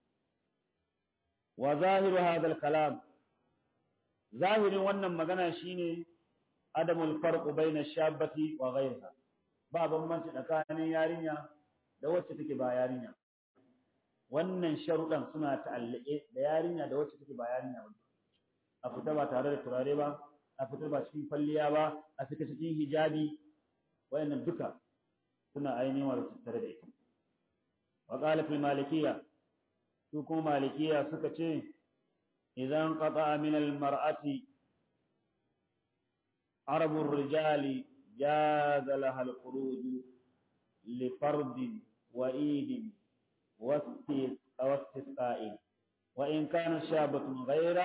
wa zahiru hadha al-kalam zahirin wannan magana shine adamul farqu baina shabbati wa ghayriha ba bambanci tsakanin yarinya da wacce take ba yarinya wannan sharuɗan suna ta'allake da yarinya da wacce take ba yarinya ba a fita ba tare da turare ba a fita ba cikin falliya ba a fita cikin hijabi wayannan duka suna ainihin wa tattare da ita wa qala fil malikiyya su kuma malikiyya suka ce idan qata min al mar'ati arabu rijali جاز لها الخروج لفرد وإيد واستسقاء وإن كانت شابة غير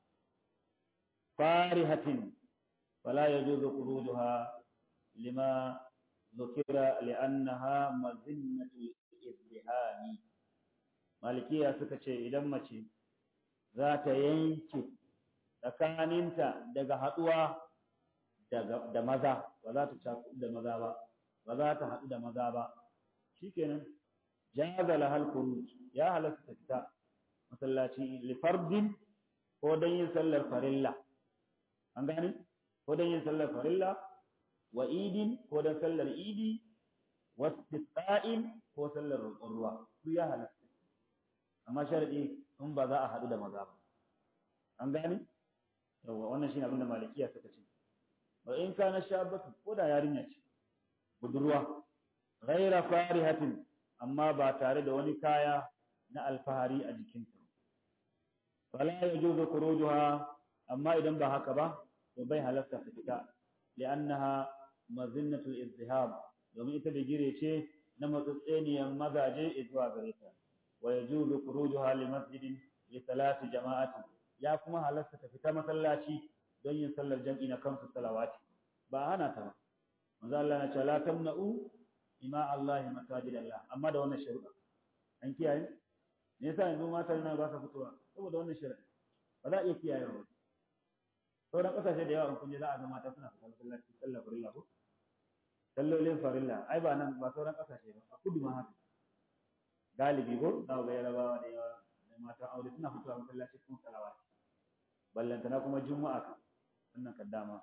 فارهة فلا يجوز خروجها لما ذكر لأنها مزنة الإزدهام مالكية سكتشي إذا مشي ذات ينكي tsakaninta daga haɗuwa da maza ba za ta cakuɗu da maza ba ba za ta haɗu da maza ba shikenan jaza lahal khuruj ya halatta ta fita masallaci li fardin ko dan yin sallar farilla an gane ko dan yin sallar farilla wa idin ko dan sallar idi wa istisqa'in ko sallar roƙon ruwa su ya halatta amma sharadi in ba za a haɗu da maza ba an gane yawa wannan shine abin da malikiya suka ce wa in kana shabatu ko da yarinya ce budurwa ghaira farihatin amma ba tare da wani kaya na alfahari a jikinta fala yajuzu khurujuha amma idan ba haka ba to bai halarta ta fita li'annaha mazinnatul izdihab domin ita da gire ce na matsatseniyan mazaje zuwa gare ta wa yajuzu khurujuha li masjidin li salati jama'ati ya kuma halarta ta fita masallaci don yin sallar jam'i na kansu salawati ba hana ta ba manzo Allah na ce la tamna'u ima Allah masajid Allah amma da wannan sharuɗa an kiyaye me yasa yanzu mata na ba sa fitowa saboda wannan sharuɗa ba za a iya kiyaye ba sauran ƙasashe da yawa in kun je za a ga mata suna fita masallaci sallar farilla ko sallolin farilla ai ba nan ba sauran ƙasashe ba a kudu ma haka galibi ko za ga yarabawa da yawa da matan aure suna fitowa masallaci sun salawati ballantana kuma juma'a ka wannan kaddama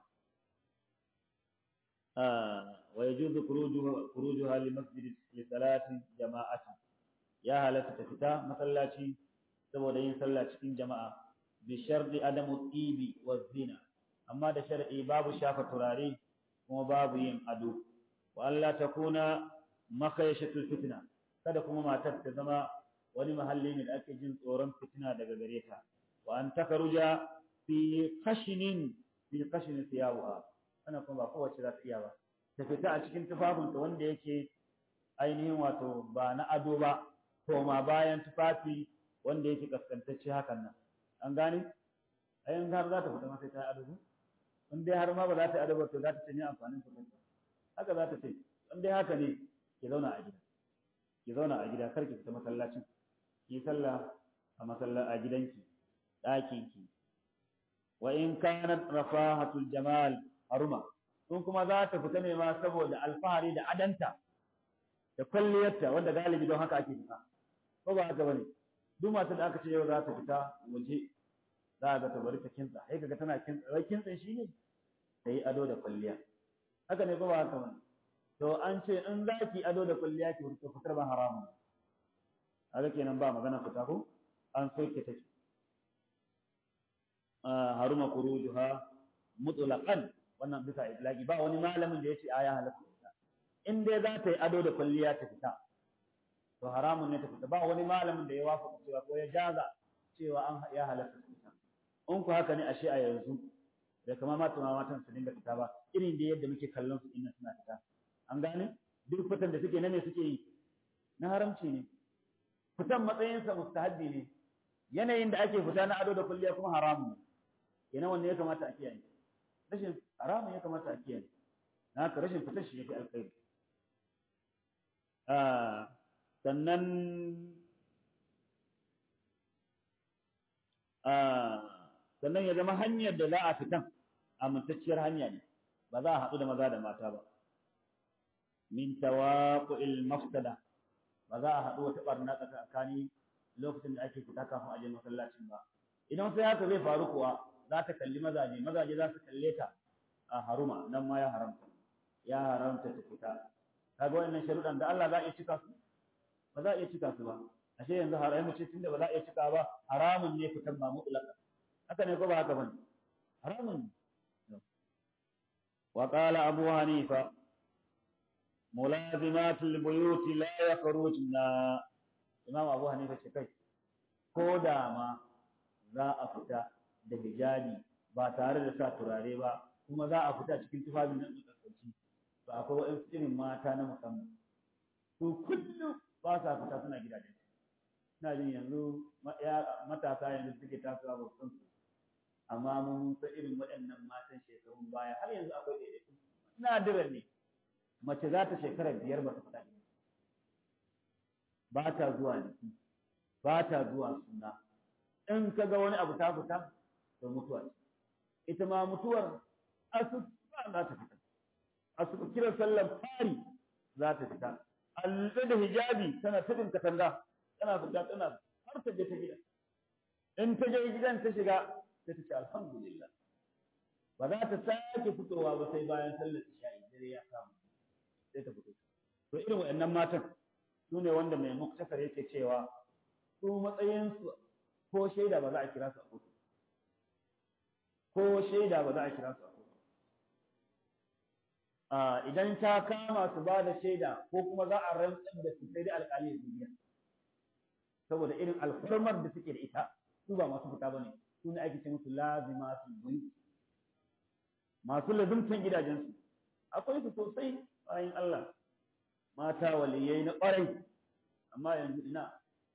wa yajuzu khurujuha khurujuha li masjid li salati jama'ati ya halatta ta fita masallaci saboda yin sallah cikin jama'a bi sharɗi adamu tibi wa zina amma da shar'i babu shafa turare kuma babu yin ado wa Allah ta kuna makayashatul fitna kada kuma matar ta zama wani mahalli ne da ake jin tsoron fitina daga gare ta wa an takaruja fi kashinin fi kashinin siyawa ana kuma ba kowace za ta iya ba ta fita a cikin tufafinta wanda yake ainihin wato ba na ado ba to ma bayan tufafi wanda yake kaskantacce hakan nan an gane ayin har za ta fita ma sai ta ado in dai har ma ba za ta ado ba to za ta ce ni amfanin ta haka za ta ce in dai haka ne ki zauna a gida ki zauna a gida kar ki fita masallacin ki sallah a masalla a gidanki ɗakin ki wa in kanat rafahatul jamal haruma in kuma za ta fita ne ma saboda alfahari da adanta da kwalliyarta wanda galibi don haka ake fita ko ba haka bane duk matar da aka ce yau za ta fita waje za a ga ta bari ta kintsa sai kaga tana kintsa wai kintsin shi ne ta yi ado da kwalliya haka ne ko ba haka bane to an ce in za ki ado da kwalliya ki fito fitar ba haramun haka kenan ba magana fita ko an soke take haruma kurujuha mutlaqan wannan bisa itlaqi ba wani malamin da yace aya halatta in dai za ta yi ado da kwalliya ta fita to haramun ne ta fita ba wani malamin da ya wafaka cewa ko ya jaza cewa an ya halatta ta fita in ku haka ne ashe a yanzu da kama mata ma matan su dinga fita ba irin da yadda muke kallon su inna suna fita an gane duk fitan da suke na me suke yi na haramci ne fitan matsayinsa mustahabbi ne yanayin da ake fita na ado da kwalliya kuma haramun ne kenan wanne ya kamata a kiyaye rashin haramun ya kamata a kiyaye na haka rashin fitar shi yafi alkhairi sannan sannan ya zama hanyar da za a fitan amintacciyar hanya ne ba za a haɗu da maza da mata ba min tawaqu'il mafsada ba za a haɗu wata barna tsakani lokacin da ake fita kafin a je masallacin ba idan sai haka zai faru kuwa za ta kalli mazaje mazaje za su kalle ta a haruma nan ma ya haramta ya haramta ta fita kaga wannan sharuɗan da Allah za a iya cika su ba za a iya cika su ba ashe yanzu haramu ce tunda ba za a iya cika ba haramun ne fitan ba mutlaka haka ne ko ba haka bane haramun wa qala abu hanifa ملازمات البيوت لا يخرجن imam abu hanifa ce kai ko da ma za a fita da hijabi ba tare da sa turare ba kuma za a fita cikin tufafin nan da tsarki to akwai wa'in irin mata na musamman su kullum ba sa fita suna gidajen ina jin yanzu matasa yanzu suke tasowa ba san su amma mun san irin waɗannan matan shekarun baya har yanzu akwai ɗaiɗaiku nadiran ne mace za ta shekara biyar ba ta fita ba ta zuwa jiki ba ta zuwa suna in ka ga wani abu ta fita to mutuwa ce ita ma mutuwar asuba za ta fita asuba kiran sallar fari za ta fita alluɗe da hijabi tana tudun katanga tana fita tana har ta je ta gida in ta je gidan ta shiga sai ta ce alhamdulillah ba za ta sake fitowa ba sai bayan sallar isha'i dare ya samu sai ta fito to irin waɗannan matan su ne wanda mai muktasar yake cewa su matsayinsu ko shaida ba za a kira su a kotu ko shaida ba za a kira su a kotu idan ta kama su ba da shaida ko kuma za a rantsar da su sai dai alƙali ya biya saboda irin alfarmar da suke da ita su ba masu fita bane su ne ake ce musu lazima su buyi masu lazumtan gidajensu akwai su sosai bayan Allah mata waliyai na ƙwarai amma yanzu ina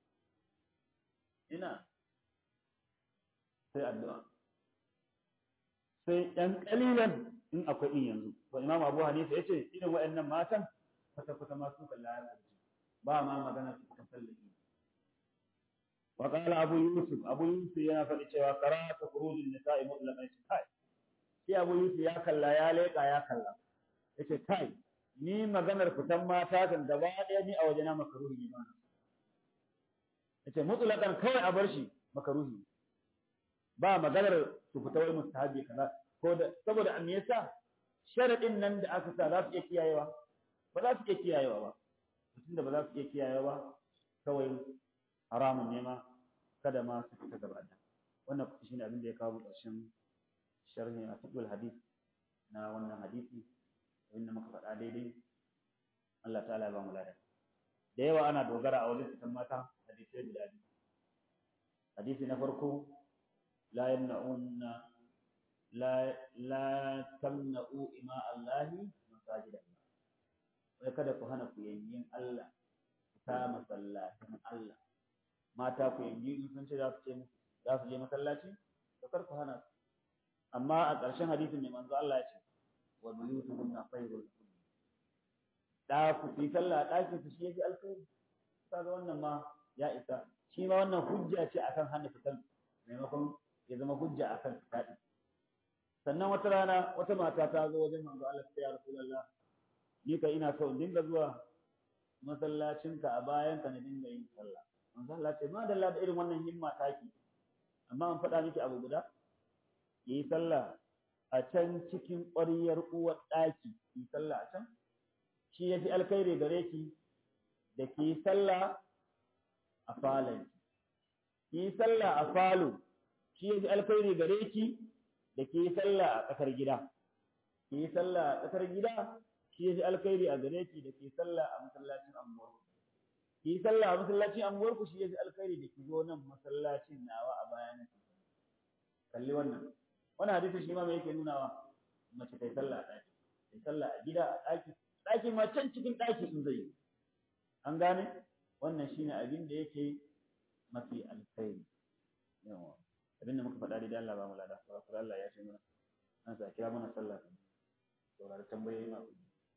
ina sai addu'a sai ɗan ƙalilan in akwai in yanzu to imam abu hanifa yace irin waɗannan matan kwata kwata ma su kalla ya ba ma magana su kan sallaki wa qala abu yusuf abu yusuf yana faɗi cewa qara'atu khurujin nisa'i mutlaqan kai sai abu yusuf ya kalla ya leƙa ya kalla yace kai ni maganar fitan mata kan gaba ɗaya ni a wajena makaruhi ne ba yace mutlaqan kawai a bar shi makaruhi ba maganar su fita wai mustahabi kaza ko da saboda an yasa sharadin nan da aka sa za su iya kiyayewa ba za su iya kiyayewa ba tunda ba za su iya kiyayewa ba kawai haramun ne ma kada ma su fita gaba da wannan kuma shine abin da ya kawo ƙarshen sharhi a fiqhul hadith na wannan hadisi abinda muka faɗa daidai Allah ta'ala ya ba mu lada da yawa ana dogara a wajen fitan mata hadisai guda biyu hadisi na farko la yamna'unna la la tamna'u ima Allahi masajida wai kada ku hana ku yanyin Allah ta masallacin Allah mata ku yanyi in sun ce za su ce za su je masallaci to kar ku hana su amma a ƙarshen hadisin mai manzo Allah ya ce wa buyutuhunna khairul da ku fi sallah a ɗakin su shi yake alkhairi kaga wannan ma ya isa shi ma wannan hujja ce akan hana fitan maimakon ya zama hujja akan fitadi sannan wata rana wata mata ta zo wajen manzo Allah ta ya rasulullah ni ka ina so in dinga zuwa masallacinka a bayan ka na dinga yin sallah manzo Allah ce ma dalla da irin wannan himma taki amma an faɗa miki abu guda yi sallah a can cikin ƙwaryar uwar ɗaki yi sallah a can shi ya fi alkhairi gare ki da ki sallah a falon ki sallah a falo shi ya fi alkhairi gare ki da ki sallah a tsakar gida ki sallah a tsakar gida shi ya fi alkhairi a gare ki da ki sallah a masallacin anguwar ki sallah a masallacin anguwar ku shi ya fi alkhairi da ki zo nan masallacin nawa a bayan kalli wannan wannan hadisi shi ma me yake nunawa mace ta sallah a ɗaki ta sallah a gida a ɗaki ɗaki ma can cikin ɗaki in zai an gane wannan shine abin da yake mafi alkhairi yawa abin da muka faɗa da Allah ba mu lada ba kuma Allah ya ce mana an sa kira mana sallah saurari tambayoyi ma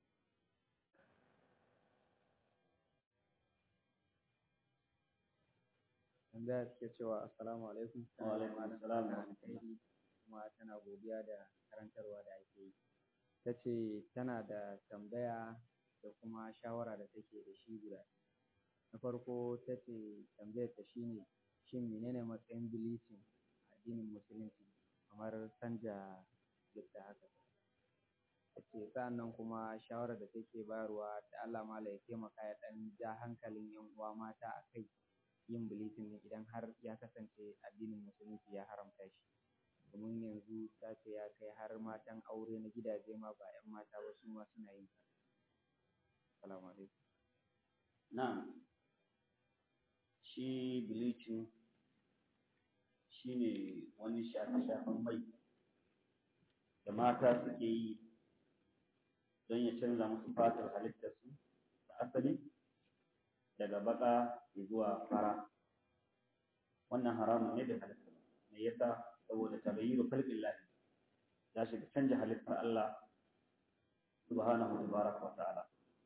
tambaya suke cewa assalamu alaikum wa alaikum assalam wa alkhairi kuma tana godiya da karantarwa da ake yi ta ce tana da tambaya da kuma shawara da take da shi guda na farko ta ce tambayar ta shine shin menene matsayin bleaching a addinin musulunci kamar canja yadda haka ta ce sa'annan kuma shawarar da take bayarwa da Allah mala ya taimaka ya ɗan ja hankalin yan uwa mata a kai yin bleaching ne idan har ya kasance addinin musulunci ya haramta shi domin yanzu ta ce ya kai har matan aure na gidaje ma ba 'yan mata ba su ma suna yin sa. Assalamu alaikum. Na'am. Shi bleaching shi ne wani shafe-shafen mai da mata suke yi don ya canza musu fatar halittarsu da asali daga baka zuwa fara. Wannan haramun ne da halitta. Me yasa saboda tabayyiru khalqillah ya shiga canja halittar Allah subhanahu tabaraka wa ta'ala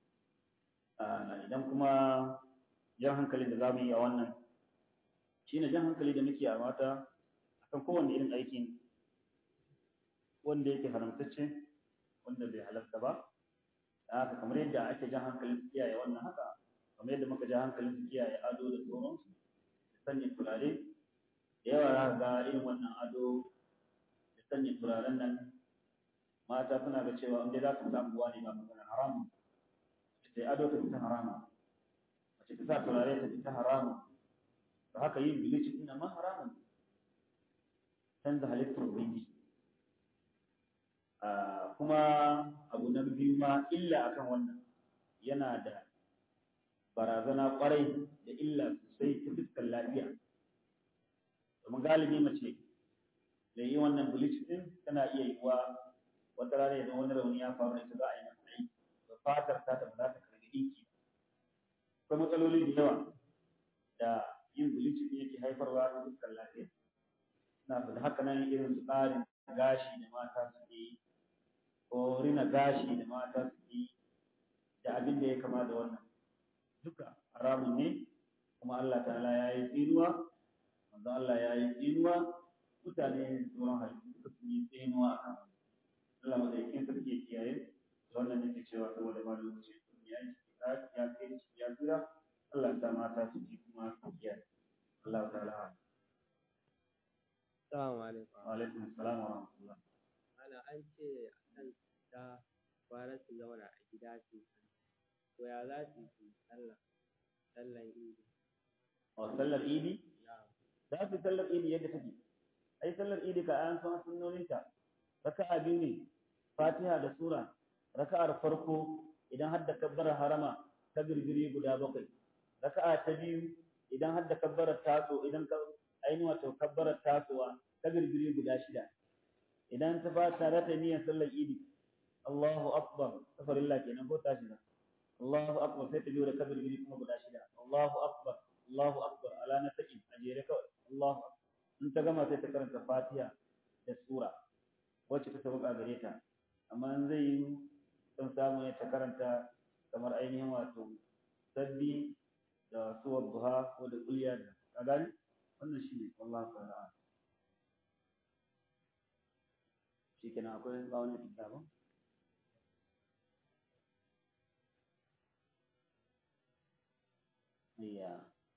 idan kuma jan hankali da zamu yi a wannan shine jan hankali da muke a mata akan kowanne irin aiki wanda yake haramtacce wanda bai halarta ba da haka kamar yadda ake jan hankalin su kiyaye wannan haka kamar yadda muka ja hankalin su kiyaye ado da sauransu da sanya turare da yawa za ga irin wannan ado da sanya turaren nan mata suna ga cewa inda za su samu buwa ne ba magana haramu sai ado ta fita haramu mace ta sa turare ta fita haramu da haka yin bilicin ina ma haramun canza halittar ubangiji kuma abu na biyu ma illa akan wannan yana da barazana kwarai da illa sosai ta fuskar lafiya domin galibi mace da yi wannan bleach din tana iya yiwuwa wata rana idan wani rauni ya faru da ita za a yi masa aiki da fatar ta ta ba za ta karbi ɗinki akwai matsaloli da yawa da yin bleach din yake haifarwa ta fuskar lafiya na da haka nan irin su ƙarin gashi da mata suke yi ko rina gashi da mata suke yi da abin da ya kama da wannan duka haramun ne kuma Allah ta'ala ya yi tsinuwa manzo Allah ya yi tsinuwa mutane sauran halittu suka sun yi tsinuwa a kan Allah madaukakin sarki ya kiyaye da wannan nake cewa saboda ma lokaci ya yi ya kai ya tsira Allah ta mata su ji kuma su kiyaye Allah ta'ala Assalamu alaikum. wa alaikum assalam wa rahmatullah Ana an ce kan ta fara su zauna a gida su to ya za su yi sallah sallan idi wa sallar idi na'am za su sallar idi yadda take ai sallar idi ka an san sunnoninta raka'a biyu ne fatiha da sura raka'ar farko idan har da kabbara harama ta girgiri guda bakwai raka'a ta biyu idan har da kabbara taso idan ka ainihin wato kabbara tasowa ta girgiri guda shida idan ta ba tare da niyyar sallar idi Allahu akbar safarilla kenan ko tashi da Allahu akbar sai ta biyo da kabir gidi kuma guda shida Allahu akbar Allahu akbar ala na taki a jere kawai Allahu in ta gama sai ta karanta Fatiha da sura wacce ta sauka gare ta amma in zai yi son samu ya ta karanta kamar ainihin wato sabbi da suwar duha ko da kulliya da ka gani wannan shine wallahu ta'ala shikenan akwai ba wani kitabun iya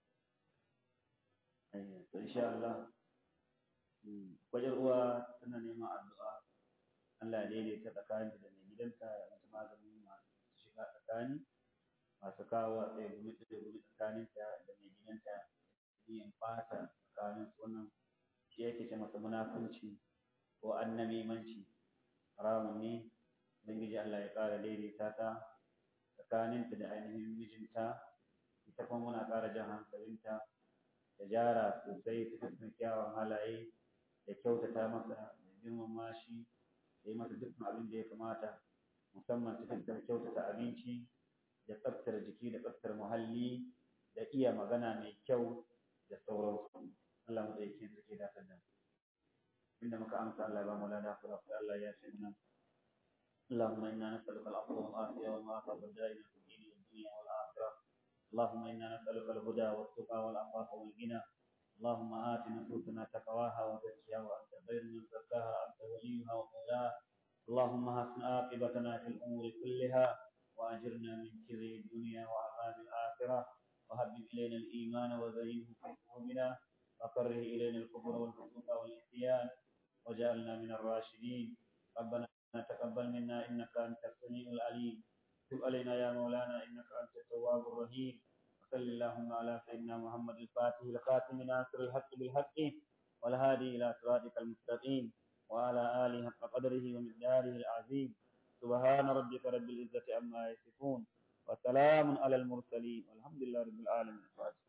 to insha Allah wajen uwa tana neman addu'a Allah ya daidaita tsakaninta da mai gidanta ya mata maganin masu shiga tsakani masu kawo a tsaye gumi da gumi tsakaninta da mai gidanta yin fata tsakanin wannan shi yake ce masa munafunci ko annamimanci haramun ne ubangiji Allah ya ƙara daidaita ta tsakaninta da ainihin mijinta ita kuma muna ƙara jan hankalinta da jara sosai ta fuskar kyawun halaye da kyautata masa da girmama shi da yi masa dukkan abin da ya kamata musamman ta fuskar kyautata abinci da tsaftar jiki da tsaftar muhalli da iya magana mai kyau da sauransu Allah mu da yake suke da da inda muka amsa Allah ya ba mu lada kula Allah ya ce mana اللهم إنا نسألك العفو والعافية والمعافاة والدائرة في الدين والدنيا والآخرة اللهم إنا نسألك الهدى والتقى والعفاف والغنى اللهم آت نفوسنا تقواها وزكها وأنت خير من زكاها أنت وليها ومولاها اللهم حسن عاقبتنا في الأمور كلها وأجرنا من خزي الدنيا وعذاب الآخرة وهبب إلينا الإيمان وزينه في قلوبنا وكره إلينا الكفر والفسوق والعصيان وجعلنا من الراشدين ربنا تقبل منا إنك أنت السميع العليم تب علينا يا مولانا إنك أنت التواب الرحيم وصل اللهم على سيدنا محمد الفاتح الخاتم ناصر الحق بالحق والهادي إلى صراطك المستقيم وعلى آله حق قدره ومقداره العظيم سبحان ربك رب العزة عما يصفون وسلام على المرسلين والحمد لله رب العالمين